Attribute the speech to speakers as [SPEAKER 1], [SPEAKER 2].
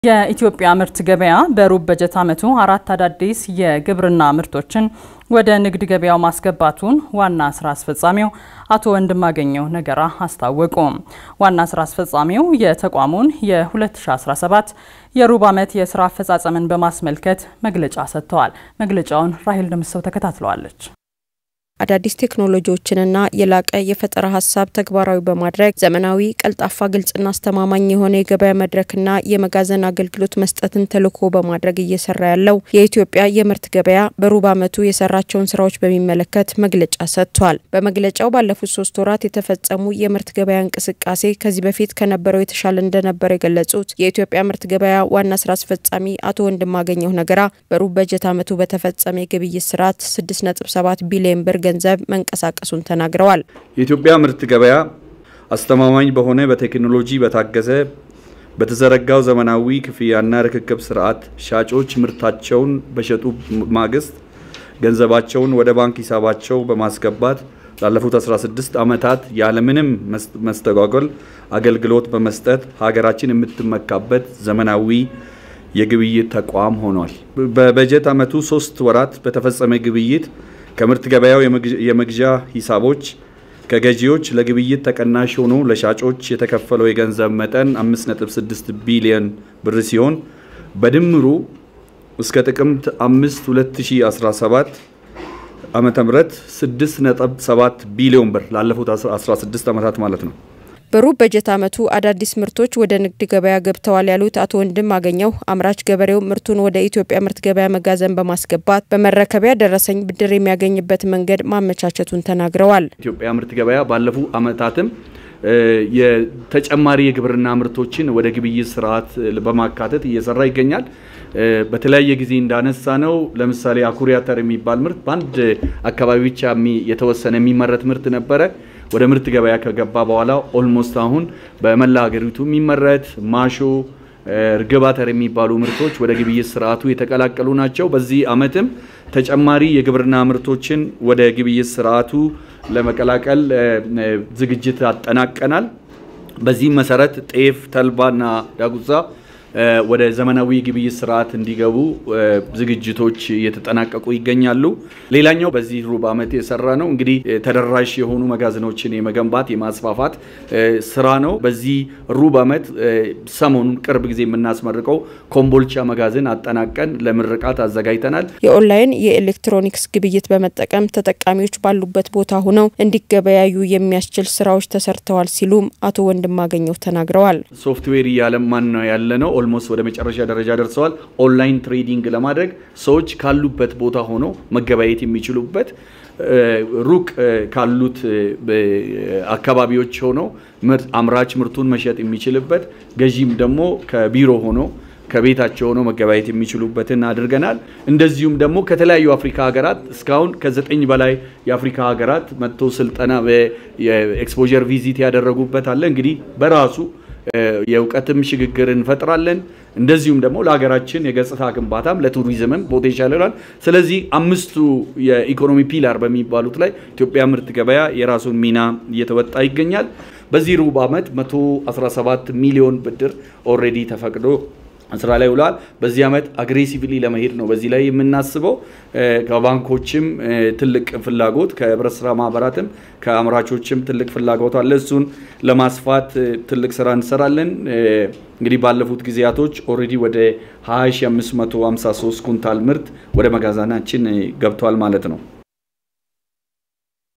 [SPEAKER 1] የኢትዮጵያ ምርት ገበያ በሩብ በጀት ዓመቱ አራት አዳዲስ የግብርና ምርቶችን ወደ ንግድ ገበያው ማስገባቱን ዋና ስራ አስፈጻሚው አቶ ወንድማገኘው ነገራ አስታወቁ። ዋና ስራ አስፈጻሚው የተቋሙን የ2017 የሩብ ዓመት የስራ አፈጻጸምን በማስመልከት መግለጫ ሰጥተዋል። መግለጫውን ራሄል ደምሰው ተከታትለዋለች።
[SPEAKER 2] አዳዲስ ቴክኖሎጂዎችንና የላቀ የፈጠራ ሀሳብ ተግባራዊ በማድረግ ዘመናዊ፣ ቀልጣፋ፣ ግልጽና አስተማማኝ የሆነ የገበያ መድረክና የመጋዘን አገልግሎት መስጠትን ተልዕኮ በማድረግ እየሰራ ያለው የኢትዮጵያ የምርት ገበያ በሩብ ዓመቱ የሰራቸውን ስራዎች በሚመለከት መግለጫ ሰጥቷል። በመግለጫው ባለፉት ሶስት ወራት የተፈጸሙ የምርት ገበያ እንቅስቃሴ ከዚህ በፊት ከነበረው የተሻለ እንደነበረ የገለጹት የኢትዮጵያ ምርት ገበያ ዋና ስራ አስፈጻሚ አቶ ወንድማገኘሁ ነገራ በሩብ በጀት ዓመቱ በተፈጸመ የግብይት ስርዓት 6.7 ቢሊዮን ብር ገንዘብ መንቀሳቀሱን ተናግረዋል።
[SPEAKER 3] የኢትዮጵያ ምርት ገበያ አስተማማኝ በሆነ በቴክኖሎጂ በታገዘ በተዘረጋው ዘመናዊ ክፍያና ርክክብ ስርዓት ሻጮች ምርታቸውን በሸጡ ማግስት ገንዘባቸውን ወደ ባንክ ሂሳባቸው በማስገባት ላለፉት 16 ዓመታት ያለምንም መስተጓጎል አገልግሎት በመስጠት ሀገራችን የምትመካበት ዘመናዊ የግብይት ተቋም ሆኗል። በበጀት ዓመቱ ሶስት ወራት በተፈጸመ ግብይት ከምርት ገበያው የመግዣ ሂሳቦች ከገዢዎች ለግብይት ተቀናሽ ሆኖ ለሻጮች የተከፈለው የገንዘብ መጠን 5.6 ቢሊዮን ብር ሲሆን በድምሩ እስከ ጥቅምት 5 2017 ዓመተ ምህረት 6.7 ቢሊዮን ብር ላለፉት 16 ዓመታት ማለት ነው።
[SPEAKER 2] በሩብ በጀት ዓመቱ አዳዲስ ምርቶች ወደ ንግድ ገበያ ገብተዋል ያሉት አቶ ወንድም አገኘው አምራች ገበሬው ምርቱን ወደ ኢትዮጵያ ምርት ገበያ መጋዘን በማስገባት በመረከቢያ ደረሰኝ ብድር የሚያገኝበት መንገድ ማመቻቸቱን ተናግረዋል።
[SPEAKER 3] ኢትዮጵያ ምርት ገበያ ባለፉ ዓመታትም የተጨማሪ የግብርና ምርቶችን ወደ ግብይት ስርዓት በማካተት እየሰራ ይገኛል። በተለያየ ጊዜ እንዳነሳ ነው። ለምሳሌ አኩሪ አተር የሚባል ምርት በአንድ አካባቢ ብቻ የተወሰነ የሚመረት ምርት ነበረ። ወደ ምርት ገበያ ከገባ በኋላ ኦልሞስት አሁን በመላ ሀገሪቱ የሚመረት ማሾ፣ እርግብ አተር የሚባሉ ምርቶች ወደ ግብይት ስርዓቱ የተቀላቀሉ ናቸው። በዚህ ዓመትም ተጨማሪ የግብርና ምርቶችን ወደ ግብይት ስርዓቱ ለመቀላቀል ዝግጅት አጠናቀናል። በዚህም መሰረት ጤፍ፣ ተልባና ዳጉሳ ወደ ዘመናዊ ግብይት ስርዓት እንዲገቡ ዝግጅቶች እየተጠናቀቁ ይገኛሉ። ሌላኛው በዚህ ሩብ ዓመት የሰራ ነው እንግዲህ ተደራሽ የሆኑ መጋዘኖችን የመገንባት የማስፋፋት ስራ ነው። በዚህ ሩብ ዓመት ሰሞኑን ቅርብ ጊዜ የምናስመርቀው ኮምቦልቻ መጋዘን አጠናቀን ለምርቃት አዘጋጅተናል።
[SPEAKER 2] የኦንላይን የኤሌክትሮኒክስ ግብይት በመጠቀም ተጠቃሚዎች ባሉበት ቦታ ሆነው እንዲገበያዩ የሚያስችል ስራዎች ተሰርተዋል ሲሉም አቶ ወንድማገኘው ተናግረዋል።
[SPEAKER 3] ሶፍትዌር እያለማን ነው ያለ ነው ኦልሞስት ወደ መጨረሻ ደረጃ ደርሰዋል። ኦንላይን ትሬዲንግ ለማድረግ ሰዎች ካሉበት ቦታ ሆነው መገበያየት የሚችሉበት ሩቅ ካሉት አካባቢዎች ሆነው አምራች ምርቱን መሸጥ የሚችልበት ገዢም ደግሞ ከቢሮ ሆኖ ከቤታቸው ሆነው መገበያየት የሚችሉበትን አድርገናል። እንደዚሁም ደግሞ ከተለያዩ አፍሪካ ሀገራት እስካሁን ከዘጠኝ በላይ የአፍሪካ ሀገራት መጥቶ ስልጠና የኤክስፖዠር ቪዚት ያደረጉበት አለ። እንግዲህ በራሱ የእውቀትም ሽግግር እንፈጥራለን። እንደዚሁም ደግሞ ለሀገራችን የገጽታ ግንባታም ለቱሪዝምም ፖቴንሻል ይላል። ስለዚህ አምስቱ የኢኮኖሚ ፒላር በሚባሉት ላይ ኢትዮጵያ ምርት ገበያ የራሱን ሚና እየተወጣ ይገኛል። በዚህ ሩብ ዓመት 117 ሚሊዮን ብድር ኦልሬዲ ተፈቅዶ ስራ ላይ ውለዋል። በዚህ ዓመት አግሬሲቭሊ ለመሄድ ነው በዚህ ላይ የምናስበው። ከባንኮችም ትልቅ ፍላጎት ከህብረት ስራ ማህበራትም ከአምራቾችም ትልቅ ፍላጎት አለ። እሱን ለማስፋት ትልቅ ስራ እንሰራለን። እንግዲህ ባለፉት ጊዜያቶች ኦልሬዲ ወደ 20553 ኩንታል ምርት ወደ መጋዘናችን ገብቷል ማለት ነው።